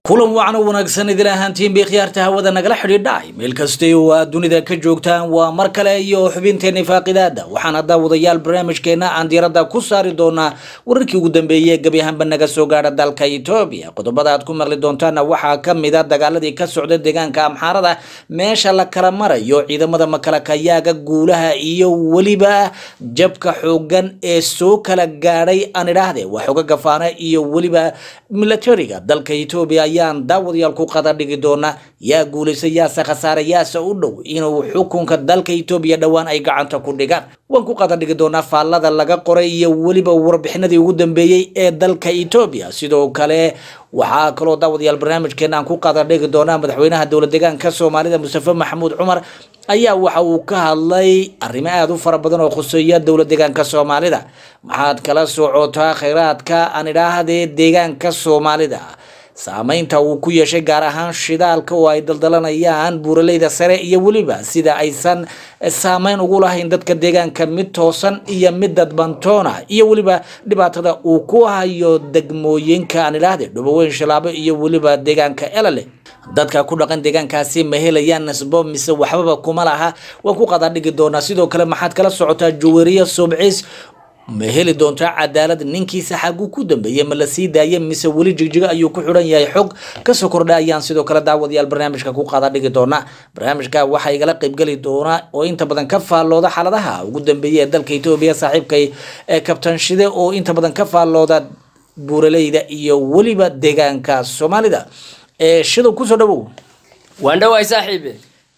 kulan wacan oo wanaagsan idin ahaantiin bay khiyaarta hawada nagala xidhiidhacay meel kastay oo aad dunida ka joogtaan waa mar kale iyo xubinteeni faaqidaada waxaana daawadayaal barnaamijkeena aan diiradda ku saari doonaa wararkii ugu dambeeyey gebi ahaanba naga soo gaadha dalka etoobiya qodobada aad ku maqli doontaana waxaa ka mid a dagaaladii ka socda deegaanka amxaarada meesha la kala marayo ciidamada makalakayaaga guulaha iyo weliba jabka xoogan ee soo kala gaadhay aan idhaahde waa xooga gafaana iyo weliba milatariga dalka etoobiya ayaan daawadayaal ku qada dhigi doona yaa guulaysa yaase khasaare yaase u dhow inuu xukunka dalka etoobiya dhowaan ay gacanta ku dhigaan waan ku qada dhigi doonaa faallada laga qoray iyo weliba warbixinadii ugu dambeeyey ee dalka etoobiya sidoo kale waxaa kaloo daawadayaal barnaamijkeena aan ku qada dhigi doonaa madaxweynaha dowlad deegaanka soomaalida mustafe maxamuud cumar ayaa waxa uu ka hadlay arrimo aada u fara badan oo khuseeya dowlad deegaanka soomaalida maxaad kala socotaa kheyraadka aan idhaahdee deegaanka soomaalida saameynta uu ku yeeshay gaar ahaan shidaalka oo ay daldalanayaan buuraleyda sare iyo weliba sida aysan saameyn ugu lahayn dadka deegaanka mid toosan iyo mid dadbantoona iyo weliba dhibaatada uu ku hayo degmooyinka aan idhaahde dhuboweyn shilaabo iyo weliba deegaanka elale dadka ku dhaqan deegaankaasi ma helayaan nasbo mise waxbaba kuma laha waan ku qadaa dhigi doonaa sidoo kale maxaad kala socotaa juweriya sobcis ma heli doontaa cadaalad ninkiisa xaguu ku dambeeyey ma la sii daayay mise weli jigjigo ayuu ku xidhan yahay xog kasoo kordha ayaan sidoo kale daawadayaal barnaamijka ku qaada dhigi doonaa barnaamijka waxaa igala qeybgeli doonaa oo inta badan ka faallooda xaaladaha ugu dambeeyay ee dalka etoobiya saaxiibkay ee kabtan shide oo inta badan ka faallooda buuraleyda iyo weliba deegaanka soomaalida shidow kusoo dhawow waan dhawaay saaxiibe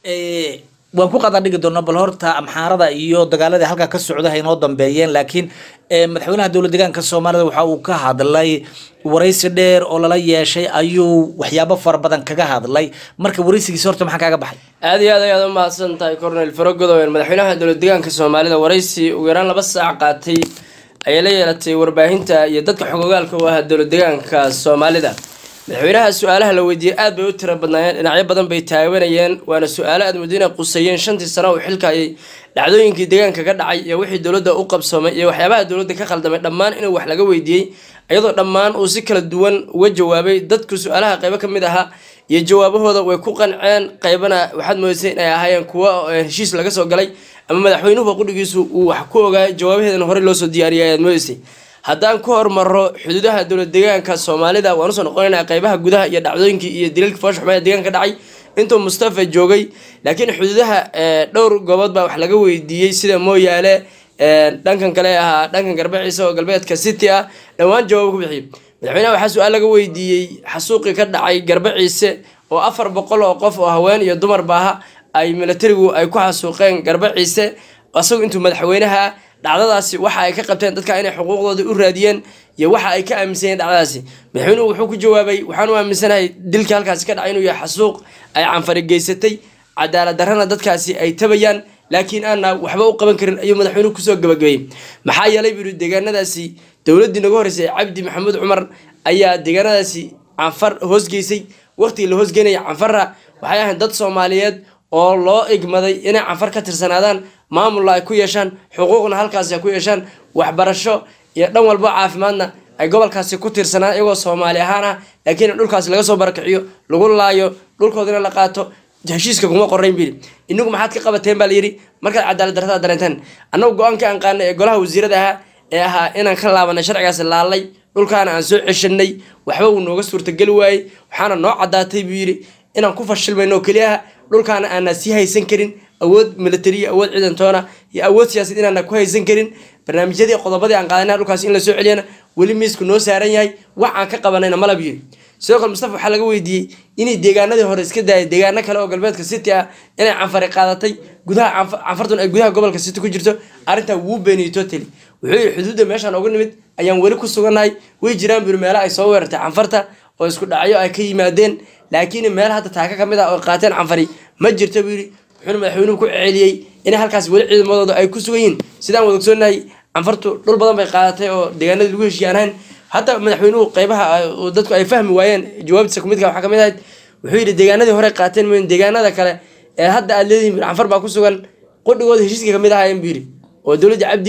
waan ku qada dhigi doonaa bal horta amxaarada iyo dagaaladii halkaa ka socda haynoo dambeeyeen laakiin madaxweynaha dowlad deegaanka soomaalida waxa uu ka hadlay waraysi dheer oo lala yeeshay ayuu waxyaabo fara badan kaga hadlay marka waraysigiisa horta maxaa kaaga baxay aada iyo aad ayaad u mahadsan tahay cornel farogodowen madaxweynaha dowlad deegaanka soomaalida waraysi ugu yaraan laba saac qaatay ayay la yeelatay warbaahinta iyo dadka xogogaalka u ahaa dowlad deegaanka soomaalida madaxweynaha su-aalaha la weydiiyey aad bay u tiro badnaayeen dhinacyo badan bay taabanayeen waana su-aalo aad muddo inay quseeyeen shantii sano uu xilka ayay dhacdooyinkii deegaanka ka dhacay iyo wixii dowladda u qabsoomay iyo waxyaabaha dowladda ka khaldamay dhammaan inuu wax laga weydiiyey iyadoo dhammaan uu si kala duwan uga jawaabay dadku su-aalaha qaybo ka mid ahaa iyo jawaabahooda way ku qanceen qaybana waxaad moodaysay inay ahaayeen kuwo heshiis laga soo galay ama madaxweynuhu qudhigiisu uu wax ku ogaa jawaabaheedana horey loosoo diyaariyay ayaad moodaysay haddaan ku hormaro xuduudaha dowlad deegaanka soomaalida waan usoo noqonaynaa qeybaha gudaha iyo dhacdooyinkii iyo daliilka fooshaxuma ee deegaanka dhacay intuu mustafa joogay laakiin xuduudaha dhowr goobood baa wax laga weydiiyey sida mooyaale dhankan kale ahaa dhankan garbaciisa oo galbeedka city ah dhowaan jawaab ku bixiyay madaxweynaha waxaa su-aal laga weydiiyey xasuuqii ka dhacay garbaciise oo afar boqol oo qof oo haween iyo dumar baaha ay milatarigu ay ku xasuuqeen garbaciise isagu intuu madaxweynaha dhacdadaasi waxa ay ka qabteen dadka inay xuquuqdooda u raadiyeen iyo waxa ay ka aaminsan yihin dhacdadaasi madaxweynuhu wuxuu ku jawaabay waxaan u aaminsanahay dilkii halkaasi ka dhacay inuu yahay xasuuq ay canfari geysatay cadaalad darrana dadkaasi ay tabayaan laakiin aana waxba u qaban karin ayuu madaxweynuhu kusoo gabagabeeyey maxaa yeelay buu yihi deegaanadaasi dowladdii naga horreysay cabdi maxamuud cumar ayaa deegaanadaasi canfar hoosgeysay waqtigii la hoosgeynaya canfarra waxay ahayd dad soomaaliyeed oo loo igmaday inay canfar ka tirsanaadaan maamulna ay ku yeeshaan xuquuqna halkaasi ay ku yeeshaan waxbarasho iyo dhan walbo caafimaadna ay gobolkaasi ku tirsanaan iyagoo soomaali ahaan ah laakiin in dhulkaasi laga soo barakiciyo lagu laayo dhulkoodina la qaato heshiiska kuma qorayn buyidhi inagu maxaad ka qabateen baa layidhi markaad cadaalad darrada dareenteen annagu go-aankii aan qaanay ee golaha wasiirada ahaa ee ahaa inaan ka laabanay sharcigaasi laalay dhulkaana aan soo ceshanay waxba uu nooga suurtageli waayey waxaana noo caddaatay buu yidhi inaan ku fashilmayno oo keliyaha dhulkaana aanaa sii haysan karin awood milatariya awood ciidantoona iyo awood siyaasad inaana ku haysan karin barnaamijyadii qodobadii aan qaadana dhulkaas in la soo celiyana weli miisku noo saaran yahay wax aan ka qabanayna malab yiri sidoo kale mustafa waxaa laga weydiiyey inay deegaanadii hore iska daayay deegaano kale oo galbeedka city ah inay canfari qaadatay gudaha canfartun ay gudaha gobolka city ku jirto arrintaa wuu beeniyey totally wuxuu yihi xuduudda meeshaan uga nimid ayaan weli ku sugannahay way jiraan buri meelo ay soo weerartay canfarta oo isku dhacyo ay ka yimaadeen laakiin meel hadda taaka ka mid ah oo qaateen canfari ma jirta buu yidhi wuxuuna madaxweynuhu ku celiyey inay halkaas weli ciidamadooda ay ku sugan yihiin sidaan wada ogsoonahay canfartu dhul badan bay qaadatay oo deegaanadii lagu heshiiyaan ahayn hataa madaxweynuhu qeybaha dadku ay fahmi waayeen jawaabtiisa kumidka waxaa kamid ahayd wuxuu yidhi deegaanadii hore qaateen mooyin deegaanada kale ee hadda aad leedihin canfar baa ku sugan qudhigooda heshiiska kamid ahaayeen buu yidhi oo dowladda cabdiley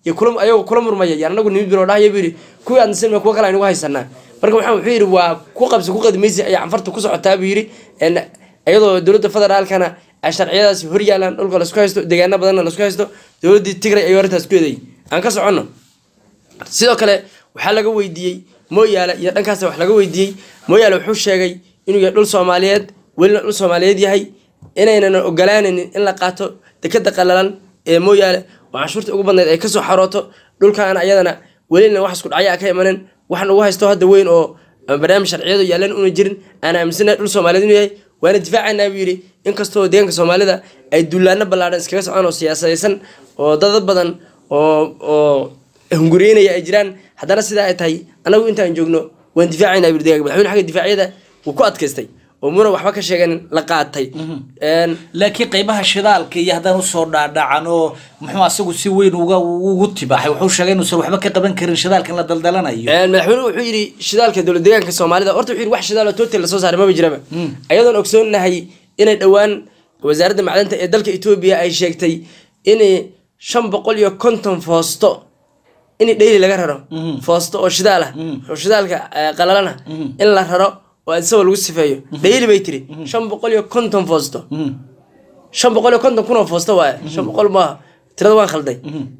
iyo kula ayagoo kula murmaya yaan anagu nimid bilo dhahaya buu yidhi kuwii aadna silma kuwa kale aynugu haysanaa marka waxaan wuxuu yidhi waa ku qabsi ku qadimaysi ayaa canfarta ku socotaa buu yidhi En iyadoo dowladda federaalkana ay sharciyadaasi hor yaalaan dhulka laisku haysto deegaano badanna laisku haysto dowladdii tigray ayuu arrintaas ku eedeeyay aan ka soconno sidoo kale waxaa laga weydiiyey mooyaale iyo dhankaas wax laga weydiiyey mooyaale wuxuu sheegay inuu yahay dhul soomaaliyeed welina dhul soomaaliyeed yahay inaynan ogolaanaynin in la qaato dekeda qalalan ee mooyaale oo canshuurta ugu badnayd ay kasoo xarooto dhulkaan ayadana welina wax isku dhacya ka imanin waxaan ugu haysto hadda weyn oo barnaamij sharciyadu yaalan una jirin aan aaminsanahay dhul soomaaliyeed inuu yahay waana difaacaynaa buu yidhi inkastoo deegaanka soomaalida ay duulaano ballaadhan iskaga socdaan oo siyaasadaysan oo dad badan oo oo hunguriyeynaya ay jiraan haddana sidaa ay tahay anagu intaan joogno waan difaacaynaa buu deegaanka madaxweyne xagga difaacyada wuu ku adkaystay oo muna waxba ka sheeganin la qaatay Een, laakiin qeybaha shidaalka iyo haddaan usoo dhaadhacan oo muxuu asagu si weyn uga ugu tibaaxay wuxuu sheegay inuusan waxba ka qaban karin shidaalka in la daldalanayo Een, madaxweynuhu wuxuu yidhi shidaalka dowlad deegaanka soomaalida horta wuxuu yidhi wax shidaal oo total lasoo saaray maba jiraba ayadoon ogsoonahay inay dhowaan wasaaradda macdanta ee dalka etoobiya ay sheegtay in shan boqol iyo konton foosto in dheyli laga raro foosto oo shidaal ah oo shidaalka eh, qalalana in la raro oo isagoo lagu sifeeyo dheyli bay tiri shan boqol iyo konton foosto shan boqol iyo konton kun oo foosto waaye shan boqol maaha tirada waan khalday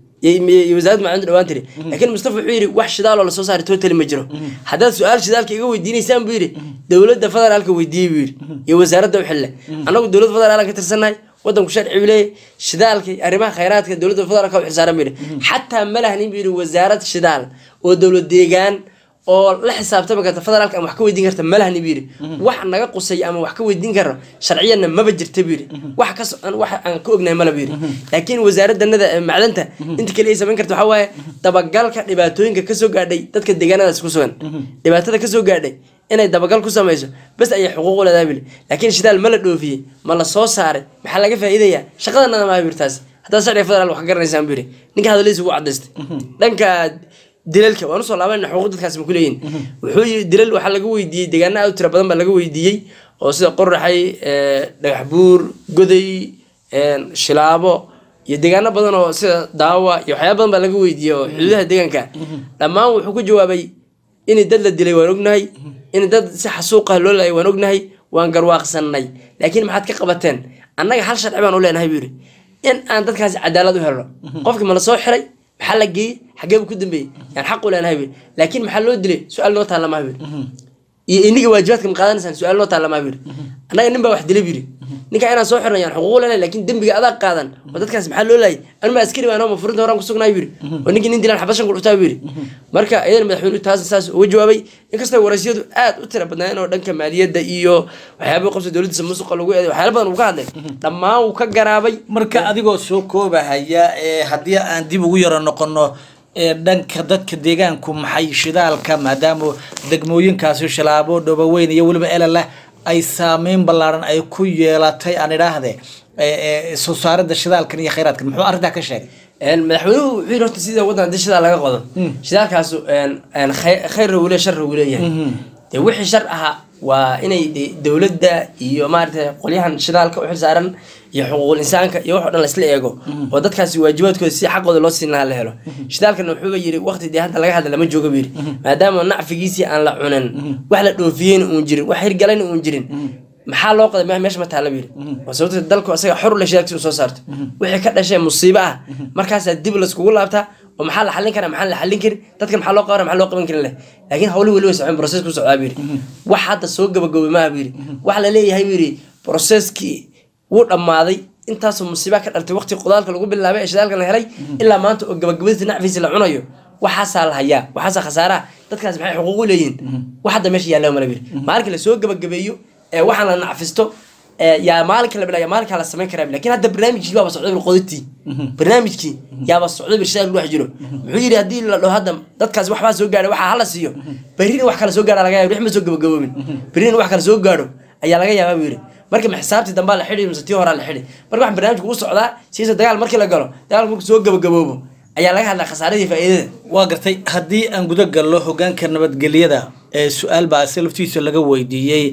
iyo iyo wasaaradda macdanta dhawaan tiri laakiin mustafa wuxuu yidhi wax shidaal oo lasoo saaray totally ma jiro haddaad su-aal shidaalka iga weydiinaysaan buu yidhi dowladda federaalka weydiiyey buu yidhi iyo wasaaradda u xille annagu dowladda federaalka ka tirsannahay wadanku sharci buu leeyahay shidaalka iyo arrimaha khayraadka dowladda federaalka u xilsaaran buu yidhi xataa ma lahnin buu yidhi wasaarad shidaal oo dowlad deegaan oo la xisaabtami karta federaalka ama wax ka weydiin karta malahni buu yidhi wax naga qusay ama wax ka weydiin karno sharciyanna maba jirta buu yidhi wax ka socon wax aan ka ognahay mala buu yidhi laakiin wasaaraddanada ee macdanta inta kale ay samayn karta waxaa waaye dabagalka dhibaatooyinka kasoo gaadhay dadka deegaanadaas ku sugan dhibaatada kasoo gaadhay inay dabagal ku samayso bas ayay xuquuq u leedahay buu yidhi laakiin shidaal ma la dhoofiyey ma la soo saaray maxaa laga faa'iidayaa shaqadanada maaha buu yidhi taasi haddaad sharciga federaal wax ka garanaysaan buu yidhi ninka hadaladiisa ugu cadaystay dhanka dilalka waan usoo laabanayna xuquuq dadkaas ma ku leeyihin wuxuu yii dilal waxaa laga weydiiyey deegaana aad u tira badan baa laga weydiiyey oo sida qoraxay eh, dhagax buur goday een, shilaabo iyo deegaano badan oo sida daawa iyo waxyaaba badan baa laga weydiiyey oo xuduudaha deegaanka dhammaan wuxuu ku jawaabay in dad la dilay waan ognahay in dad si xasuuqa loo laayay waan ognahay waan garwaaqsanay laakiin maxaad ka qabateen annaga hal sharci baan u leenahay buu yidhi in aan dadkaasi cadaalad u helno qofkii ma la soo xiray maxaa la geeyey xagee buu ku dambeeyey yaan xaq u leenahay buu yidhi laakiin maxaa loo dilay su-aal noo taalla maha buu yidhi iyo iniga waajibaadka ma qaadanaysaan su-aal noo taalla maha buu yidhi annaga nin baa wax dilay buu yidhi ninka inaan soo xirno yaan xuquuq leenahay laakiin dembiga adaa qaadan oo dadkaas maxaa loo laayay anuma askari baan ma furinta horaan kusugnaay buu yidhi oo ninkii nin dilaan xabad shan ku dhuftaa buu yidhi marka iyadan madaxweynuhu taas saas uga jawaabay inkastoo waraysiyadu aad u tira badnaayeen oo dhanka maaliyadda iyo waxyaaba qabsa dowladdiisa musuqa lagu eeday waxyaala badan uu ka hadlay dhammaan wuu ka garaabay marka adigoo soo koobahaya ee haddii aan dib ugu yaro noqono ee dhanka dadka deegaanku maxay shidaalka maadaama degmooyinkaasi shilaabo dhoboweyn iyo weliba elala ay saameyn ballaaran ay ku yeelatay aan idhaahde ee, ee, soo saaridda shidaalkan iyo khayraadkan muxuu arrintaa ka sheegay een, madaxweynuhu wuxuu yidhi horta sida waddan haddii shidaal laga qodo shidaalkaasu een, een, khay- khayrna wuu leeyahay sharna wuu leeyahay dee wixii shar ahaa waa inay de- dowladda iyo maaragtay qolyahan shidaalka u xilsaaran iyo xuquuqul insaanka iyo wax o dhan laisla eego oo dadkaasi waajibaadkooda si xaqooda loo siin lahaa la helo shidaalkana wuxuuba yidhi waqti dee hadda laga hadla lama jooga buu yidhi maadaama nacfigiisii aan la cunin wax la dhoofiyeyna uun jirin wax hirgalayna uun jirin maxaa loo qoday me- meesha ma taalla buu yidhi waa sababta dalku asaga xor u leh shidaalkiisa uu soo saarto wixii ka dhashay musiibo ah markaasaa dib laiskugu laabtaa oo maxaa la xallin karaa maxaan la xallin karin dadkan maxaa loo qaban maxaa loo qaban karin leh laakiin hawlihi weli way socon process ku socdaa buu yidhi wax hadda soo gabagabay maaha buu yidhi wax la leeyahay buu yidhi processkii wuu dhammaaday intaasoo musiiba ka dhaltay waqti qodaalka lagu bilaabay ee shidaalka la helay ilaa maanta oo gabagabadiisa nacfiisa la cunayo waxaasaa la hayaa waxaasaa khasaaraha dadkaas maxay xuquuq u leeyihiin wax hadda meesha yaalla mala biri maalinka la soo gabagabeeyo ee waxaan la nacfisto ee yaa maalinka la bilaa maalinkaa la samayn karaa laakiin hadda barnaamijkii baaba socday bil qoditii barnaamijkii yaaba socday bil shidaal wax jiro muxuu yidhi haddii la dhaho hadda dadkaas waxbaa soo gaadhay waxaa hala siiyo berrina wax kale soo gaadha laga yaaba wix ma soo gabagaboobin berrina wax kale soo gaadho ayaa laga yaabaa buu yidhi marka ma xisaabtii dambaa la xidhi mise tii horaa la xidhi marka waxaan barnaamijku u socdaa siisa dagaal markii la galo dagaalku markuu soo gabagaboobo ayaa laga hadlaa khasaaradii faa'iidada waa gartay haddii aan guda gallo hogaanka nabadgelyada ee su-aal baa si laftiisa laga weydiiyey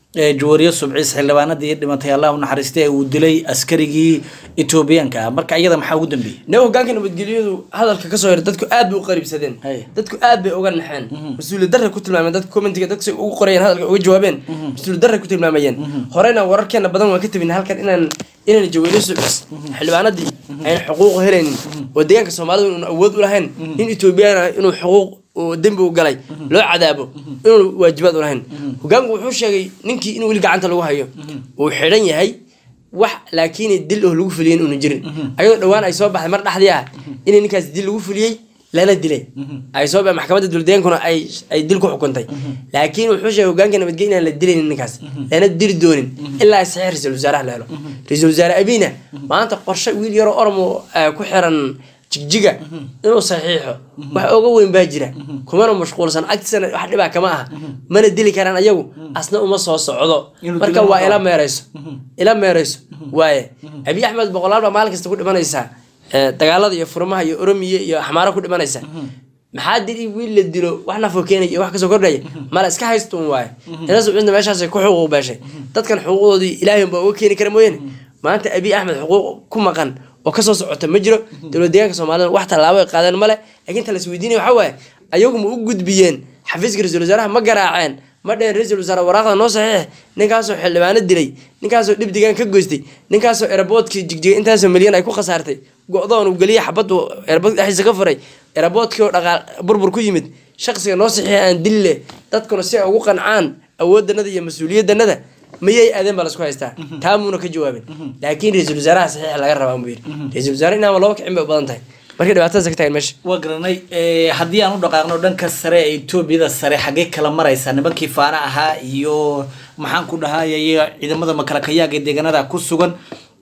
ee jawaariye subciis xildhibaanadii dhimatay allah u naxariistay ee uu dilay askarigii etoobiyaanka ah marka iyada maxaa ugu dambeeyey ne hogaanka nabadgelyadu hadalka kasoo hira dadku aad bay u qariibsadeen Hay. dadku aad bay uga naxeen mas-uuliyad darray ku tilmaameen dadka commentiga dadka say ugu qorayeen hadalka uga jawaabeen mas-uuliyad darray ku tilmaamayeen horeyna wararkeena badan waan ka tabin halkan inaan inaan jawaariye subciis xildhibaanadii ayna xuquuq helaynin oo deegaanka soomaalida inuun awood u lahayn nin etoobiyaan ah inuu xuquuq oo dembi u galay loo cadaabo inuu waajibaad u lahayn hogaanku wuxuu sheegay ninkii in weli gacanta lagu hayo uu xidhan yahay wax laakiin dil oo lagu fuliyey inuuna jirin ayadoo dhowaan ay soo baxday mar dhexdii ah in ninkaas dil lagu fuliyey lana dilay ay soo baxay maxkamadda dowladegaankuna ay ay dil ku xukuntay laakiin wuxuu sheegay hogaanka nabadgelya inaan la dilaynin ninkaas lana dili doonin ilaa saxiix ra-iisul wasaaraha la helo ra-iisul wasaare abiina maanta qorshe wiil yaroo oromo eh, ku xiran jigjiga inuu saxiixo wax oga weyn baa jira kumana mashquulsan agtiisana wax dhibaa kama aha mana dili karaan ayagu asna uma soo socdo Inuu marka dilo ma waa ila rabo. meereyso ila meereyso waaye abiy axmed boqolaal baa maalin kasta ku dhimanaysaa Eh, dagaalada iyo furmaha iyo oromiya iyo axmaaro ku dhimanaysa maxaa dili wiil la dilo wax nafo keenaya iyo wax kasoo kordhaya mala iska haystuun waaye ina subcinta meeshaasay ku xuquuq beeshay dadkan xuquuqdoodii ilaahay unbaa uga keeni kara mooyaane maanta abiy axmed xuquuq ku maqan oo kasoo socota ma jiro dowlad deegaanka soomaalida wax tallaabo ay qaadeen male laakiin ta lasweydiinaya waxaa waaye ayagu ma u gudbiyeen xafiiska ra-iisul wasaaraha ma garaaceen ma dheen ra-iisul wasaare waraaqda noo saxiix ninkaasoo xildhibaano dilay ninkaasoo dhib digaan ka goystay ninkaasoo eraboodkii jigjiga intaasoo milyan ay ku khasaartay go-doon uu geliya xabad erabood dhexdiisa ka furay eraboodkii oo dhaqaal burbur ku yimid shaqsiga noo saxiixa aan dili leh dadkuna si ay ugu qancaan awooddanada iyo mas-uuliyaddanada mayay aadeen baa lasku haystaa taamuuna ka jawaabin laakiin ra-iisul wasaaraha saxiixa laga rabaa muu yidhi ra-isul wasaare inaama laba kicin bay u badan tahay markay dhibaatadaas ka tagan meesha waa garanay Eh, haddii aan u dhaqaaqno dhanka sare ee etoobiyada sare xaggee kala maraysa nimankii faana ahaa iyo maxaan ku dhahay iyaga ciidamada makalakayaaga ee deegaanada ku sugan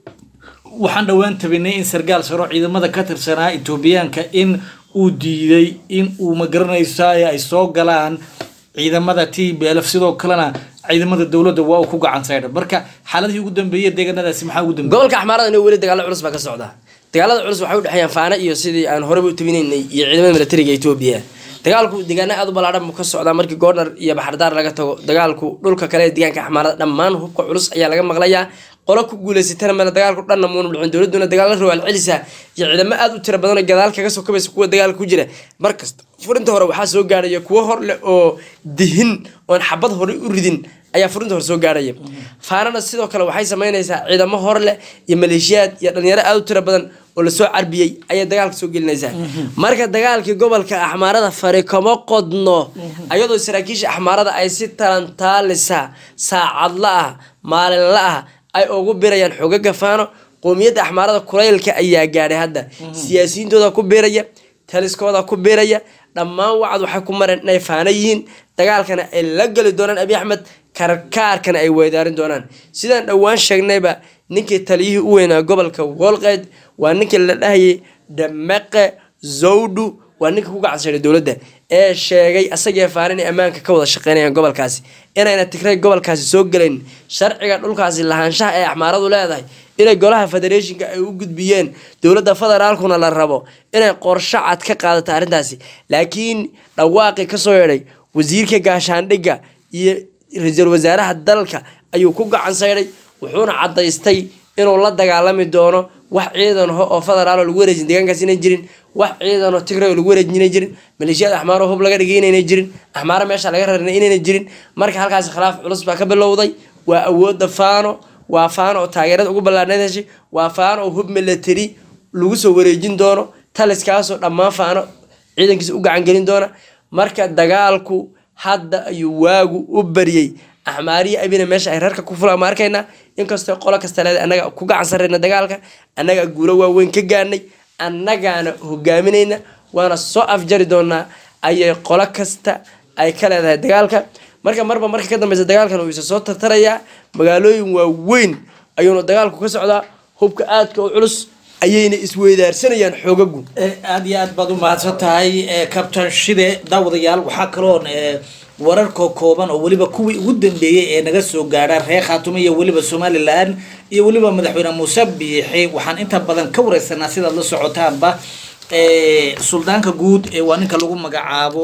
waxaan dhowaan tabinay in sargaal saro ciidamada ka tirsanaa etoobiyaanka in uu diiday in uu magaranaysa ay soo galaan ciidamada t b lf sidoo kalena ciidamada dowladda waa uu ku gacan saydha marka xaaladihii ugu dambeeyay deegaanadaasi maxaa ugu dambeeyay gobolka axmaarada inuu weli dagaalo culus baa ka socda dagaalada culus waxay u dhexeeyaan faana iyo sidii aan horeba u tabinaynay iyo ciidamada militariga etoobiya dagaalku deegaana aad u ballaadhan buu ka socdaa markii goornar iyo baxardaar laga tago dagaalku dhulka kale ee deegaanka axmaarada dhammaan hubka culus ayaa laga maqlayaa qolo ku guuleysatana male dagaalku dhanna muuna dhicin dowladuna dagaal la rawaal celisa iyo ciidamo aad u tira badan oo gadaal kaga soo kabaysa kuwa dagaalka ku jira markasta furinta hore waxaa soo gaaraya kuwo hor leh oo dihin oon xabad hore u ridin ayaa furinta hore soo gaaraya faanana sidoo kale waxay sameynaysaa ciidamo hor leh iyo maleeshiyaad iyo dhalinyaro aad u tira badan oo lasoo carbiyey ayay dagaalka soo gelinaysaa marka dagaalkii gobolka axmaarada fari kama qodno ayadoo saraakiisha axmaarada ay si talantaalisa saacadla ah maalinla ah ay ugu birayaan xogaga faano qoomiyadda axmaarada kulaylka ayaa gaadhay hadda siyaasiyiintooda ku biraya taliskooda ku biraya dhammaan wacad waxay ku mareen inay faano yihiin dagaalkana ay la geli doonaan abiy axmed karkaarkana ay weydaarin doonaan sidaan dhowaan sheegnayba ninkii taliyihii u weynaa gobolka wolqeyd waa ninkii la dhahayay dhameqe zawdhu waa ninka ku gacansaday dowladda ee sheegay asagee faan inay ammaanka ka wada shaqeynayaan gobolkaasi inayna tigray gobolkaasi soo gelayn sharciga dhulkaasi lahaanshaha ee axmaaradu leedahay inay golaha federeeshinka ay u gudbiyeen dowladda federaalkuna la rabo inay qorsho cad ka qaadato arrintaasi laakiin dhawaaqii kasoo yeedhay wasiirka gaashaandhigga iyo ra-iisul wasaaraha dalka ayuu ku gacan saydhay wuxuuna cadaystay inuu la dagaalami doono wax ciidan ho oo federaal oo lagu wareejin deegaankaas inay jirin wax ciidan oo tigray oo lagu wareejin inay jirin maleeshiyada axmaaro hub laga dhigay inaynay jirin axmaaro meesha laga rarnay inaynay jirin marka halkaasi khilaaf culus baa ka bilowday waa awooda faano waa faano oo taageerada ugu ballaarneed heshay waa faano oo hub military lagu soo wareejin doono taliskaasoo dhammaan faano ciidankiisa u gacan gelin doona marka dagaalku hadda ayuu waagu u baryey axmaariya abina meesha ay reerka ku fula ma arkaynaa inkastoo qolo kasta leeda annaga ku gacan sarreyna dagaalka annaga guulo waaweyn ka gaarnay annagaana hogaaminayna waana soo afjari doonaa ayay qolo kasta ay ka leedahay dagaalka marka marba marka ka dambeysa dagaalkan uu isa soo tartarayaa magaalooyin waaweyn ayuuna dagaalku ka socdaa hubka aadka u culus ayayna isweydaarsanayaan xoogagu aada iyo aad baad u mahadsan tahay kabtan shide daawadayaal waxaa kaloon wararka kooban oo weliba kuwii ugu dambeeyey ee naga soo gaadha reer khaatumo iyo weliba somalilan iyo weliba madaxweyne muuse biixi waxaan inta badan ka wareysanaa sidaad la socotaanba suldaanka guud ee waa ninka lagu magacaabo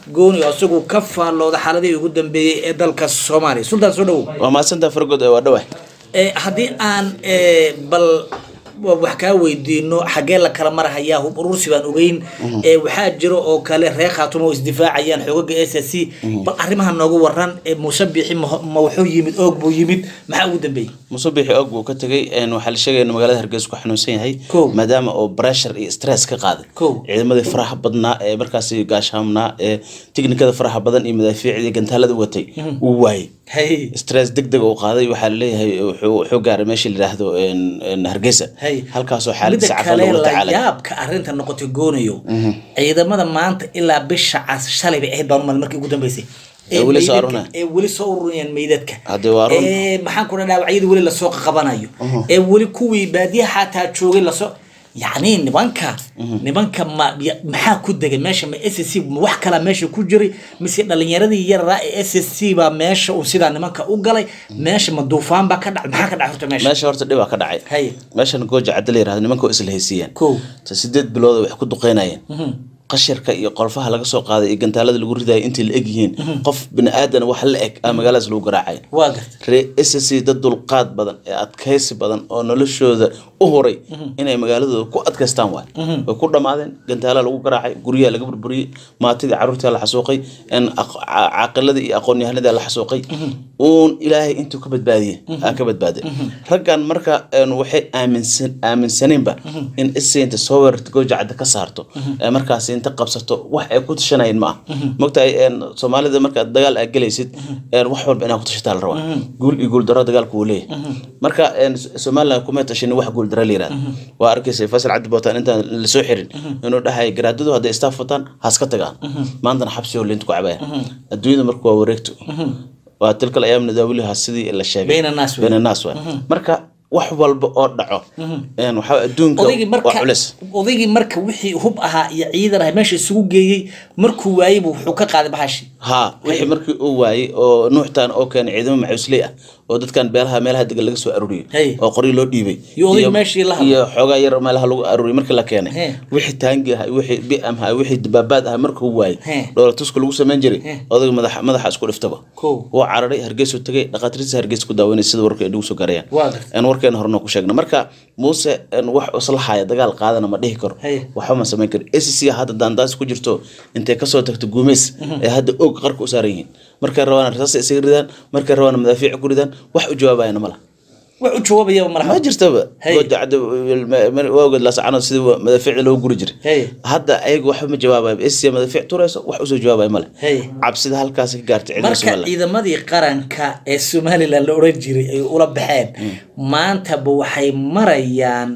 gooni oo isagu ka faallooda xaaladihii ugu dambeeyey ee dalka soomaaliya sultaan soo dhawow waa mahadsantaa fargood ee waa dhawah Eh, haddii aan eh, bal wa- wax kaa weydiino xaggee la kala marahayaa hub urursi baan ogeyn Eh, waxaa jiro oo kale reer khaatumo oo isdifaacayaan xoogaga s s c bal arrimaha noogu waran eh, muuse bixi ma ma wuxuu yimid oog buu yimid maxaa ugu dambeeyey musabixi og buu ka tegay een, waxaa la sheegaya in magaalada hargeysa ku xanuunsan yahay Kow. maadaama oo pressure iyo stress ka qaaday Kow. ciidamadii faraha badnaa ee markaasi gaashaamnaa ee tiknikada faraha badan iyo madaafiicdii gantaalada watay uu waayey hay stress deg deg uu qaaday waxaa laleeyahay wuxuu wuxuu gaaray meesha la yidhaahdo een, een, hargeysa hay halkaasoo midda xaaladiisa cafan kale loola la tacaalay yaabka arrinta noqotay goonayo ciidamada maanta ilaa bisha cas shalay bay ahayd baan umal markii ugu dambeysay Ee weli soo meydadka- ururinayan. ee weli soo ururiyaan meydadka Haddee waa run. ee maxaan ku dhaha dhaawacyadii weli lasoo qabanayo ee weli kuwii baadiyaha xataa joogay lasoo yacni nimanka nimanka ma ya- maxaa ku degay meesha ma s c ma wax kalaa meesha ku jiray mise dhalinyaradii yararaa ee s c baa meesha uu sidaa nimanka u galay meesha ma duufaan baa ka dhacay maxaa ka dhacay horta meesha meesha horta dhibaa ka dhacay Hay. meeshan gooja cadda la yirahdo nimanka oo isla haysiiyeen Kow. ta sideed bilood wax ku duqeynayeen qashirka iyo qolfaha laga soo qaaday iyo gantaalada lagu ridayo intay la eg yihiin qof bini aadan wax la eg aa magaaladaas lagu garaacay waa garta ree s c dad dulqaad badan ee adkaysi badan oo noloshooda u horay inay magaaladooda ku adkaystaan waay way ku dhammaadeen gantaala lagu garaacay guryaha laga burburiyey maatidii carruurtii la xasuuqay in aq- ca- caaqiladii iyo aqoon-yahanadii la xasuuqay uun ilaahay intuu ka badbaadiyey aa ka badbaaday raggan marka een, waxay aaminsan aaminsaneenba in isay inta soo weerarta gooja cadda ka saarto ee markaasi inta qabsato wax ay ku tashanayeen ma ah mogtahay een, soomaalida markaad dagaal aad gelaysid een, wax walba inaad ku tashataa la rabaa guul iyo guul daro dagaalku uu leeyahay marka een, somaliland kuma tashin wax guul daro la yirahdo waa arkaysa faysal cabdi bootaan intaan lasoo xirin inuu dhahay garaadadu hadday istaaf wataan ha iska tagaan maantana xabsi oo linta ku cabaya adduunyada marka waa wareegto waa tilkal ayaam nadaawiliha sidii la sheegay Bayna naas wey. bayna naas waay marka wax walba oo dhaco een, waxaa adduunka odaygii waa marka culis odaygii marka wixii hub ahaa iyo ciidan ahaa meesha isugu geeyey markuu waayey buu wuxuu ka qaaday bahashi haa wixii markii uu waayey oo nuuxtaan oo keenay ciidamo macuusley ah oo dadkan beelaha meelaha degan laga soo aruuriyey Hey. oo qoryo loo dhiibay Iyo odayga meeshii la hadlay. iyo xoogaa yar meelaha lagu aruuriyey markii la keenay He. wixii taangi ahaa wixii bi'am ahaa wixii dabaabaad ahaa markuu waayey He. dhoola tuska lagu samayn jiray He. odayga madaxa madaxa isku dhiftaba Kow. wuu cararay hargeysuu tagay dhaqaatiirtiisa hargeysa ku daaweynay sida warka ay nagu soo garayaan Waa gartay. aan warkeena horena ku sheegna marka muuse een, wax islaxaya dagaal qaadana ma dhihi karo Hey. waxba ma samayn karo acc hadda daandaas ku jirto intay kasoo tagto guumeys ee hadda og qarka u saaran yihiin markay rabaan rasaas isaga ridaan markay rabaan madaafiic ku ridaan wax u jawaabayana ma laha wax u jawaabaya malaha ma jirtaba Hey. gooja cadda waagod laasacanood sidii madaafiicda loogu guri jiray Hey. hadda ayaga waxba ma jawaabayo acc madaafiic turayso wax usoo jawaabaya male Hey. cabsida halkaas ka gaartay ciidamada marka somaliland ciidamadii qaranka ee somalilan la oran jiray ay ula baxeen maantaba waxay marayaan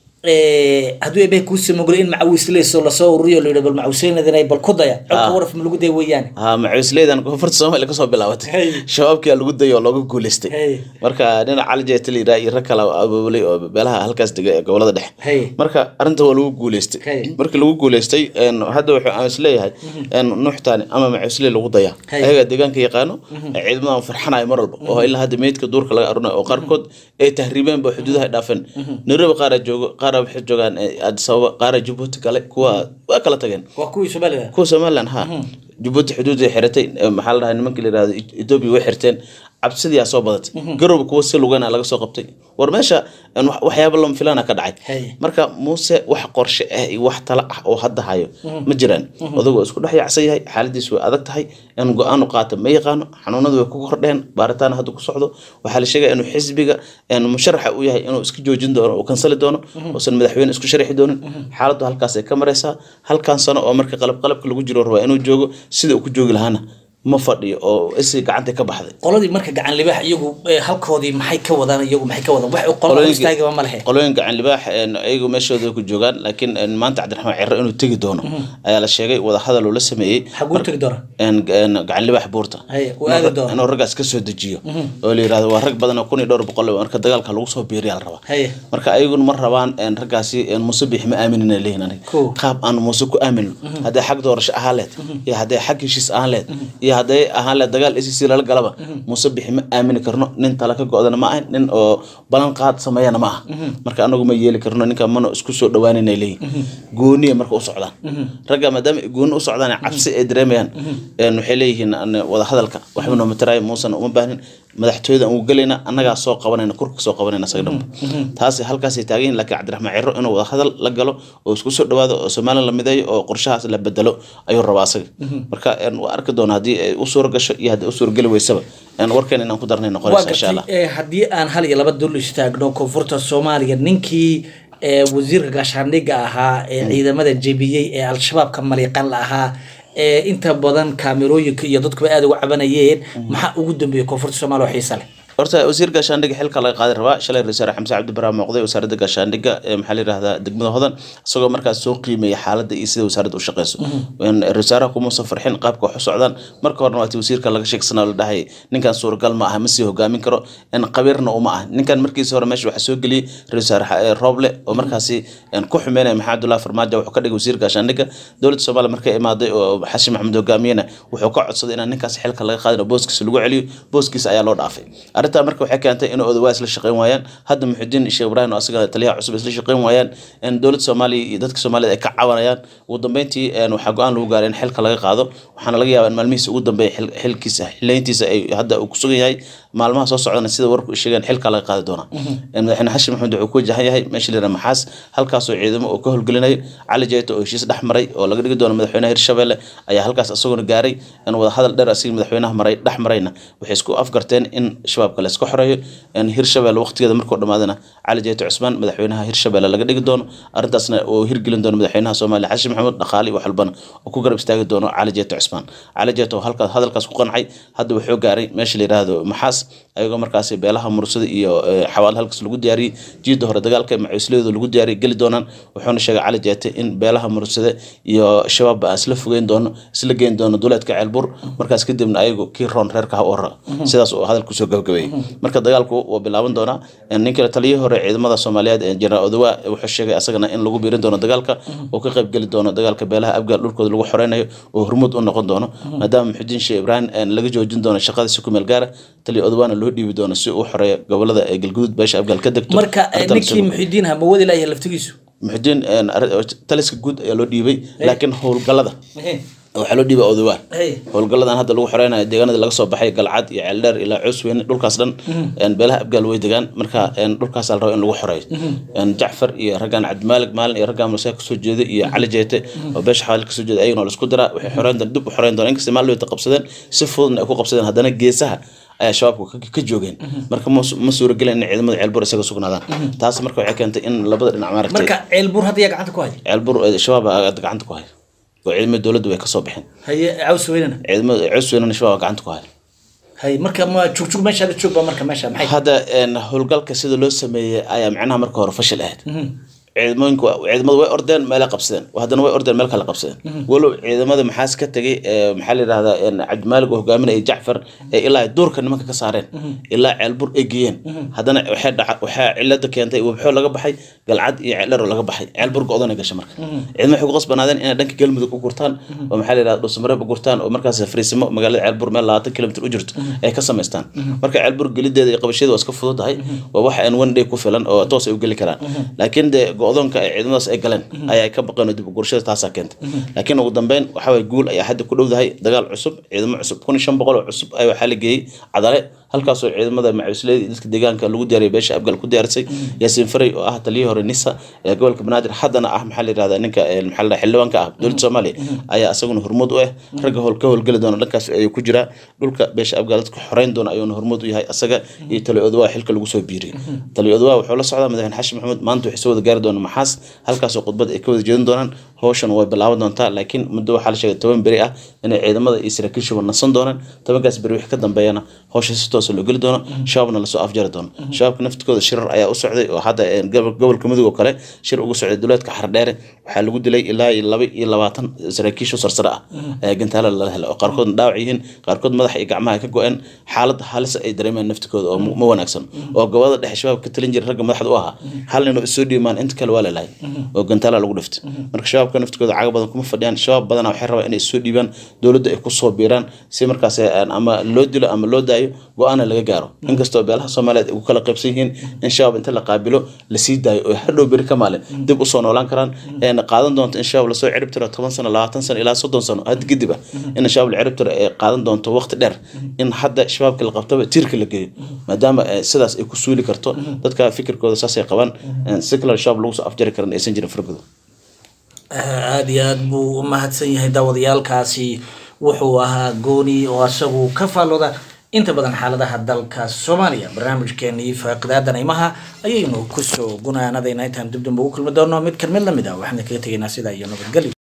eh, hadduu eebeh kuu samogolay in macawisleyso lasoo ururiyo la yidhi bal macawisleynadan bal ku daya codka Ah. waraf ma lagu daya weeyaane haa macuusleydan koonfurta soomaaliya kasoo bilaabatay Hey. shabaabkia lagu dayay oo looga guuleystay Hey. marka dhinaca cali jeetaliira iyo rag kale abaabulay oo beelaha halkaas dega ee gobolada dhexe Hey. marka arrinta waa lagu guuleystay Hey. markii lagu guuleystay een, hadda wuxuu aan isleeyahay een, nuuxtaani ama macuusley lagu dayaa Hey. ayaga deegaanka yaqaano ciidamadan farxanayo mar walba oo ilaa hadda meydka duurka laga arunayo oo qaarkood ay tahriibeen ba xuduudaha ay dhaafeen nairobi qaaraa joogo qaaraa waxay joogaan eh, addis ababa qaaraa jabuuti kale kuwa waa kala tageen waa kuwii somalilan kuwa somaliland ha jabuuti xuduuday xiratay eh, maxaa la dhahay nimanka la yirahdo ethiopia way xirteen cabsidiyaa soo badatay garowba kuwa si lugana laga soo qabtay war meesha een, wax- waxyaabo lama filaana ka dhacay Hey. marka muuse wax qorshe ah iyo wax tala ah oo hadda hayo ma jiraan odagu waa isku dhex yaacsan yahay xaaladiisu way adag tahay in go-aanu qaata ma yaqaano xanuunadu way ku kordheen baaritaan hadda ku socdo waxaa la sheegaya inuu xisbiga een, musharaxa u yahay inuu iska joojin doono oo kansali doono uusan madaxweyne isku sharixi doonin xaaladdu halkaas ay ka maraysaa halkan sano oo marka qalab qalabka lagu jiro rabaa inuu joogo sida uu ku joogi lahaana ma fadhiyo oo isi gacanta ka baxday qoladii marka gacan libaax iyagu eh, halkoodii maxay ka wadaan iyagu maxay ka wadaan wax u qola Qolooyinka- istaagaba ma lehe qolooyin gacan libaax een, ayagu meeshooda ku joogaan laakiin een, maanta cabdiraxmaan ciro inuu tegi doono ayaa la sheegay wadahadal uu la sameeyey xaguu tegi doona een, een, gacan libaax buurta Hay, uu aadi doono. inuu raggaas ka soo dejiyo oo la yirahdo waa rag badan oo kun iyo dhowr boqol ah, marka dagaalka lagu soo biiriyaa la rabaa Hay. marka ayaguna ma rabaan een, raggaasi een, muuse bixi ma aaminina leeyihin aniga Cool. qaab aan muuse ku aamino hadday xag doorasho ahaan leed iyo hadday xag heshiis ahaan leed iyo iyo hadday ahaan le dagaal acc lala galaba muuse bixi ma aamini karno nin tala ka go-dana ma ahan nin oo balan qaad sameeyana ma aha marka anagu ma yeeli karno ninka mana isku soo dhawaanina leeyihin gooniya marka u socdaan ragga maadaama ay gooni u socdaan cabsi ay dareemayaan een waxay leeyihiin an wada hadalka waxba nooma taraay muusena uma baahnin madaxtooyada aan u gelayna annagaa soo qabanayna kurka soo qabanayna isaga dhanba taasi halkaasay taagan yihin laakiin cabdiraxmaan ciro inuu wada hadal la galo oo isku soo dhawaado oo somalilan la mideeyo oo qorshahaas la bedelo ayuu rabaa asaga marka een waa arki doona haddii ay u suura gasho iyo haddii u suura geli weysaba een warkeen inaan ku darnay waa noqonaysa insha allah gartay ee, haddii aan hal iyo laba dul istaagno koonfurta soomaaliya ninkii ee, wasiirka gaashaandhigga ahaa ee ciidamada jebiyey ee al-shabaab ka maliiqan la ahaa ee inta badan kaamerooyinka iyo dadkuba aada uga cabanayeen maxaa ugu dambeeyey koonfurta soomaaliya oo xiisa leh horta wasiir gaashaandhigga xilka laga qaadi rabaa shalay ra-iisul wasaare xamse cabdi barre muuqday wasaaradda gaashaandhigga ee maxaa la yidhahdaa degmada hodan isagoo markaas soo qiimeeya xaaladda iyo sida wasaaradda u shaqeyso Een, ra-iisul wasaaraha kumuusan farxin qaabka wax u socdaan marka horena waati wasiirka laga sheegsanaa la dhahay ninkan suuragal ma aha ma sii hogaamin karo in qabiirna uma ah ninkan markiisa hore meesha waxaa soo geliyey ra-iisul wasaare eh, rooble oo markaasi een, ku xumeynaya maxamed abdullahi farmaajo wuxuu ka dhigay wasiir gaashaandhigga dowladda soomaaliya markay imaaday oo xashi maxamed hogaamiyena wuxuu ka codsaday inaan ninkaas xilka laga qaadin oo booskiisa lagu celiyo booskiisa ayaa loo dhaafay arrintaa marka waxay keentay in odawa isla shaqeyn waayaan hadda muxudiin sheekh ibraahim oo asaga taliyaha cusub isla shaqeyn waayaan in dowladda soomaaliya iyo dadka soomaalida ay ka cabanayaan ugu dambeyntii een, waxaa go-aan lagu gaaray in xilka laga qaado waxaana laga yaabaa in maalmihiisa ugu dambeeya xil- xilkiisa xileyntiisa ay hadda uu ku sugan yahay maalmaha soo socdana sida warku ay sheegeen xilka laga qaadi doonaa Een, madaxweyne xashin maxamed wuxuu ku wajahan yahay meesha la yidhaha maxaas halkaasoo ciidamo uu ka howlgelinayo cali jeyto oo heshiis dhex maray oo laga dhigi doono madaxweynaha hirshabelle ayaa halkaas isaguna gaaray in wada hadal dheer asiga madaxweynaha maray dhex marayna waxay isku afgarteen in shabaabka la iska xoreeyo in hirshabelle waqtigeeda markuu dhamaadana cali jeyto cusmaan madaxweynaha hirshabelle laga dhigi doono arrintaasna uu hirgelin doono madaxweynaha soomaaliya xashin maxamuud dhaqaale iyo wax walbana oo ku garab istaagi doono cali jeyto cusmaan cali jeyto oo halkaas hadalkaas ku qancay hadda wuxuu gaaray meesha la yidhaahdo maxaas ayagoo markaasi beelaha mursada iyo eh, xawaal halkaas lagu diyaariyey jiida hore dagaalka macuusliyadu lagu diyaariyey geli doonaan wuxuuna sheegay cali jeete in beelaha mursade iyo shabaabba aan isla fogeyn doono isla geyn doono duleedka ceelbur markaas kadibna ayagu kii roon reerka ha u hora sidaas uu hadal kusoo gabagabeeyey marka dagaalku waa bilaaban doonaa ninka taliyihii hore ciidamada soomaaliyeed ee jeneraal odawa wuxuu sheegay asagana in lagu biirin doono dagaalka oo ka qayb geli doono dagaalka beelaha abgaal dhulkooda lagu xoreynayo oo hormuud u noqon doono maadaama muxudiin sheekh ibraahim een, laga joojin doono shaqada si ku meel gaara taliya odawaana loo dhiibi doono si uu xoreeyo gobolada ee galguduud beesha abgaal ka degto marka eh, Arrintan ninkii isagu- muxidiin ha ma wadi layahay laftigiisu muxudiin een, arri- taliska guud ayaa loo dhiibay laakiin howlgalada waxaa loo dhiibay odawaa Hey. howlgaladan hadda lagu xoreynayo deegaanada laga soo baxay galcad iyo ceeldheer ilaa coosweyne dhulkaas dhan een, beelaha abgaal way degaan marka een, dhulkaas la rabo in lagu xoreeyo Een, jacfar iyo raggaan cabdimaalig maalin iyo raggaan musa kasoo jeeda iyo cali jeete oo beesha xawaalid kasoo jeeda ayagana waa la isku diraa waxay xoreyn doon dib u xoreyn doon inkasta maalin wayta qabsadeen si fududna ay ku qabsadeen haddana geesaha ayaa shabaabku ka- ka joogeen marka ma su- ma suuragelin in ciidamada ceelbur isaga sugnaadaan taas marka waxay keentay in labada dhinac maaragtay marka ceelbuur hadda yaa gacanta ku haya ceelbur eh, shabaab aa gacanta ku haya oo ciidamada dowladdu way kasoo baxeen haye caws weynana ciidamada cusweynana shabaab aa gacanta ku haya haye marka ma jugjug meesha la joog ba marka meesha maxay hadda een, howlgalka sida loo sameeyey ayaa macnaha marka hore fashil ahayd ciidamooyinku ciidamadu way ordeen meelay qabsadeen haddana way ordeen meel kale qabsadeen walow ciidamada maxaas ka tegay ee, maxaa la yidhahdaa een, cabdimaalig oo hogaaminaya jacfar ee ilaa ay duurka nimanka ka saareen ilaa ceelbur ay geeyeen haddana waxay dhaca waxaa cilada keentay wabxoo laga baxay galcad iyo ceeldhero laga baxay ceelbur go-dana gashay marka ciidamada waxay ku qasbanaadeen inay dhanka galmudug u gurtaan oo maxaa la yidhahdaa dhuusamareeb u gurtaan oo markaas fariisimo magaalada ceelbur meel labaatan kilomitr u jirto ay ka samaystaan marka ceelbur gelideeda iyo qabasheeda waa iska fududahay waa wax aan one day ku filan oo toos ay u geli karaan laakiin dee go-doonka ay ciidamadaas ay galeen ayaa ka baqeen oo dib u gurashada taasaa keentay laakiin ugu dambeyn waxa waye guul ayaa hadda ku dhowdahay dagaal cusub ciidamo cusub kun iyo shan boqol oo cusub ayaa waxaa la geeyey cadale halkaasoo ciidamada macuusleyda iyo dadka deegaanka lagu diyaariyay beesha abgal ku diyaarisay yaasiin faray oo ah taliyihii hore nisa ee gobolka banaadir haddana ah maxaa la yidhahdaa ninka ee, maxaa la dhahaa xildhibaanka ah dowladda soomaaliya ayaa isaguna hormuud u ah ragga howl ka howlgeli doona dhankaas ayuu ku jiraa dhulka beesha abgal dadka xoreyn doona ayuuna hormuud u yahay asaga iyo taliya odawaa xilka lagu soo biiriyay taliya odawaa wuxuu la socdaa madaxweyne xashin maxamuud maanta waxay soo wada gaari doonaan maxaas halkaasoo khudbad ay ka wada jeedin doonaan hawshan way bilaaban doontaa laakiin muddo waxaa la sheegay toban beri ah inay ciidamada iyo saraakiishuba nasan doonaan tobankaas beri wixii ka dambeeyana hawsha si toosa loo geli doono shabaabna lasoo afjari doono shabaabka naftikooda shirar ayaa u socday oo hadda een, gobol- gobolka mudug oo kale shir ugu socday duleedka xardheere waxaa lagu dilay ilaa iyo laba iyo labaatan saraakiisho sarsare ah ee gantaala lala helay oo qaarkoodna dhaawac yihiin qaarkood madaxa iyo gacmaha ka go-een xaalad halis ay dareemayaan naftikooda oo ma wanaagsan oo gobolada dhexe shabaabka ka talin jiray ragga madaxda u ahaa hal nin oo isoo dhiimaan inta kale waa la lahay oo gantaala lagu dhiftay marka shabaabka shabaabka naftigooda caga badan kuma fadhiyaan shabaab badana waxay rabaan inay soo dhiibaan dowladda ay kusoo biiraan si markaas een, ama loo dilo ama loo daayo go-aana laga gaaro inkastoo beelaha soomaaliyeed ay ku kala qaybsan yihiin in shabaab inta la qaabilo lasii daayo oo hadhow beri ka maalin dib usoo noolaan karaan een, qaadan doonto in shabaab lasoo cirib tiro toban sano labaatan sano ilaa soddon sano hadda kadib ah in shabaab la cirib tiro ay qaadan doonto waqti dheer in hadda shabaabka la qabtaba tiirka la geeyo maadaama eh, sidaas ay ku suuli karto dadka fikirkooda saasay qabaan een, si kale shabaab lagu soo afjari karan aysan jirin fargodo aada iyo aada buu u mahadsan yahay daawadayaalkaasi wuxuu ahaa gooni oo asagu ka faallooda inta badan xaaladaha dalka soomaaliya barnaamijkeenii faaqidaada naymaha ayaynu kusoo gunaanadayna intaan dib dambe ugu kulmi doono mid kan mid lamid ah waxaana kaga tegaynaa sidaa iyo nabadgelyo